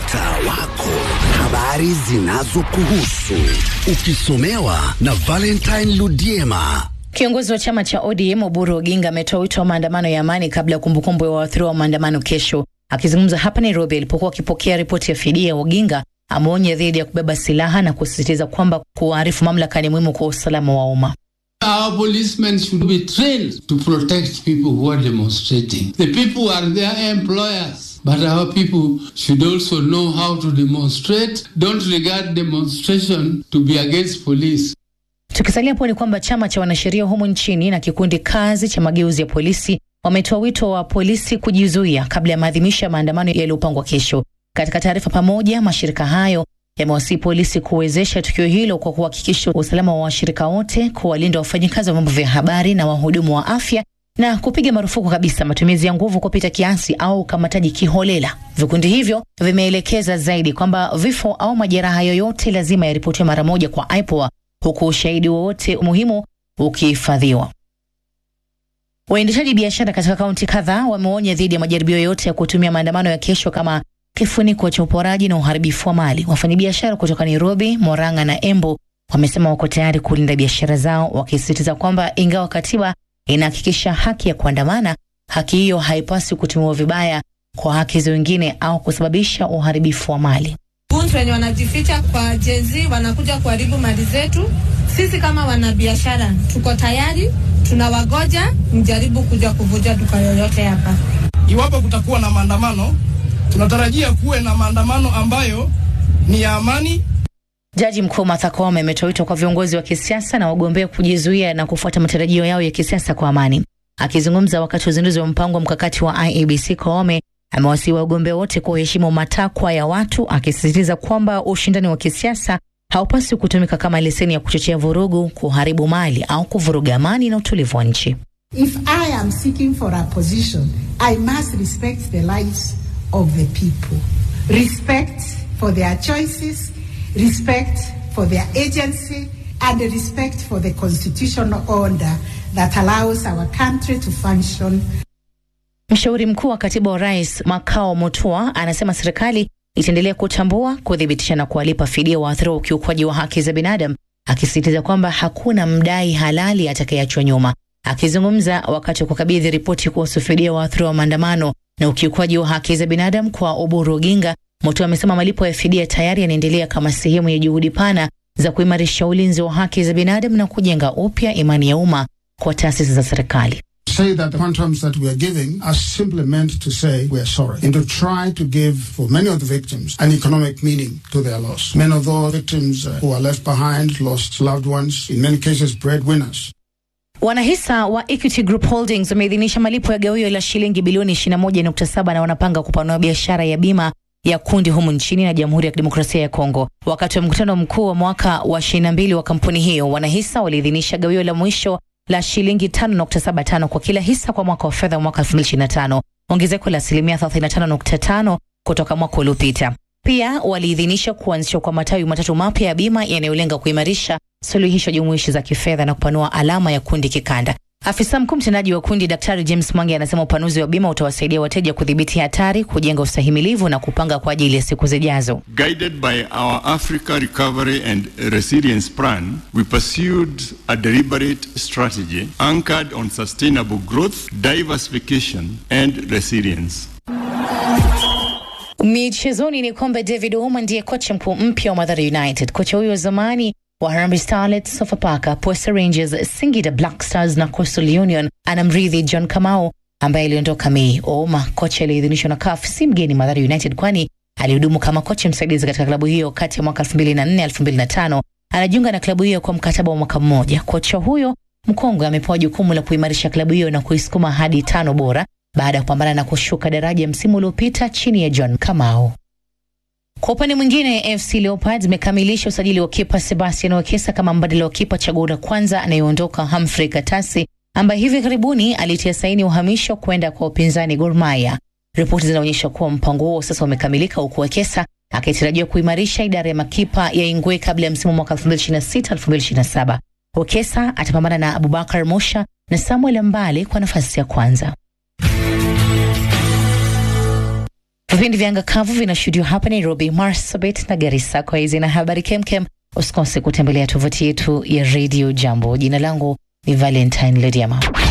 mtaa wako, habari zinazokuhusu ukisomewa na Valentine Ludiema. Kiongozi wa chama cha ODM Oburu Oginga ametoa wito wa maandamano ya amani kabla ya kumbukumbu ya waathiriwa wa maandamano kesho. Akizungumza hapa Nairobi alipokuwa akipokea ripoti ya fidia, Oginga ameonya dhidi ya kubeba silaha na kusisitiza kwamba kuwaarifu mamlaka ni muhimu kwa usalama wa umma. Our policemen should be trained to protect people who are demonstrating. The people are their employers. But our people should also know how to demonstrate. Don't regard demonstration to be against police. Tukisalia hapo ni kwamba chama cha wanasheria humu nchini na kikundi kazi cha mageuzi ya polisi wametoa wito wa polisi kujizuia kabla ya maadhimisho ya maandamano yaliyopangwa kesho. Katika taarifa pamoja, mashirika hayo yamewasihi polisi kuwezesha tukio hilo kwa kuhakikisha usalama wa washirika wote, kuwalinda wafanyikazi wa vyombo vya habari na wahudumu wa afya na kupiga marufuku kabisa matumizi ya nguvu kupita kiasi au ukamataji kiholela. Vikundi hivyo vimeelekeza zaidi kwamba vifo au majeraha yoyote lazima yaripotiwe mara moja kwa IPOA huku ushahidi wowote muhimu ukihifadhiwa. Waendeshaji biashara katika kaunti kadhaa wameonya dhidi ya majaribio yoyote ya kutumia maandamano ya kesho kama kifuniko cha uporaji na uharibifu wa mali. Wafanyabiashara kutoka Nairobi, Moranga na Embu wamesema wako tayari kulinda biashara zao, wakisisitiza kwamba ingawa katiba inahakikisha haki ya kuandamana, haki hiyo haipaswi kutumiwa vibaya kwa haki za wengine au kusababisha uharibifu wa mali. Buntu wenye wanajificha kwa jenzi wanakuja kuharibu mali zetu. Sisi kama wanabiashara tuko tayari, tunawagoja mjaribu kuja kuvuja duka yoyote hapa. Iwapo kutakuwa na maandamano, tunatarajia kuwe na maandamano ambayo ni ya amani. Jaji Mkuu Martha Koome ametoa wito kwa viongozi wa kisiasa na wagombea kujizuia na kufuata matarajio yao ya kisiasa kwa amani. Akizungumza wakati wa uzinduzi wa mpango mkakati wa IEBC, Koome amewasihi wagombea wote kuheshimu matakwa ya watu, akisisitiza kwamba ushindani wa kisiasa haupaswi kutumika kama leseni ya kuchochea vurugu, kuharibu mali au kuvuruga amani na utulivu wa nchi. If I am seeking for a position, I must respect the lives of the people. Respect for their choices, respect for their agency, and respect for the constitutional order that allows our country to function. Mshauri mkuu wa katibu wa rais Makao Mutua anasema serikali itaendelea kutambua, kuthibitisha na kuwalipa fidia waathiriwa ukiukwaji wa haki za binadamu, akisisitiza kwamba hakuna mdai halali atakayeachwa nyuma. Akizungumza wakati wa kukabidhi ripoti kuhusu fidia waathiriwa wa maandamano na ukiukwaji wa haki za binadamu kwa Oburu Oginga, Mutua amesema malipo ya fidia tayari yanaendelea kama sehemu ya juhudi pana za kuimarisha ulinzi wa haki za binadamu na kujenga upya imani ya umma kwa taasisi za serikali. say that the quantums that we are giving are simply meant to say we are sorry and to try to give for many of the victims an economic meaning to their loss. Many of those victims uh, who are left behind lost loved ones, in many cases breadwinners. Wanahisa wa Equity Group Holdings wameidhinisha malipo ya gawio la shilingi bilioni 21.7 na wanapanga kupanua biashara ya bima ya kundi humu nchini na Jamhuri ya Kidemokrasia ya Kongo. Wakati wa mkutano mkuu wa mwaka wa 22 wa kampuni hiyo, wanahisa waliidhinisha gawio la mwisho la shilingi 5.75 kwa kila hisa kwa mwaka wa fedha wa mwaka 2025, ongezeko la asilimia 35.5 kutoka mwaka uliopita. Pia waliidhinisha kuanzishwa kwa matawi matatu mapya ya bima yanayolenga kuimarisha suluhisho jumuishi za kifedha na kupanua alama ya kundi kikanda. Afisa mkuu mtendaji wa kundi Daktari James Mwangi anasema upanuzi wa bima utawasaidia wateja kudhibiti hatari, kujenga ustahimilivu na kupanga kwa ajili ya siku zijazo. Guided by our Africa Recovery and Resilience Plan, we pursued a deliberate strategy anchored on sustainable growth, diversification, and resilience. Michezoni ni kwamba David Ouma ndiye kocha mkuu mpya wa Mathare United. Kocha huyo wa zamani wa Harambee Starlets, Sofapaka, Posta Rangers, Singida Black Stars na Coastal Union anamrithi John Kamau ambaye aliondoka Mei. Ouma, kocha aliyeidhinishwa na CAF, si mgeni Mathare United kwani alihudumu kama kocha msaidizi katika klabu hiyo kati ya mwaka 2004 2005. Anajiunga na klabu hiyo kwa mkataba wa mwaka mmoja. Kocha huyo mkongwe amepewa jukumu la kuimarisha klabu hiyo na kuisukuma hadi tano bora baada ya kupambana na kushuka daraja msimu uliopita chini ya John Kamau. Kwa upande mwingine, FC Leopards imekamilisha usajili wa kipa Sebastian Wekesa kama mbadala wa kipa chaguo la kwanza anayeondoka Humphrey Katasi ambaye hivi karibuni alitia saini uhamisho kwenda kwa upinzani Gor Mahia. Ripoti zinaonyesha kuwa mpango huo sasa umekamilika huku Wekesa akitarajiwa kuimarisha idara ya makipa ya Ingwe kabla ya msimu mwaka 2026-2027. Wekesa atapambana na Abubakar Musha na Samuel Mbale kwa nafasi ya kwanza. Vipindi vya anga kavu vinashuhudiwa hapa Nairobi, Marsabit na Garissa. Kwa hizi na habari kemkem, usikose kutembelea tovuti yetu ya Radio Jambo. Jina langu ni Valentine Lediama.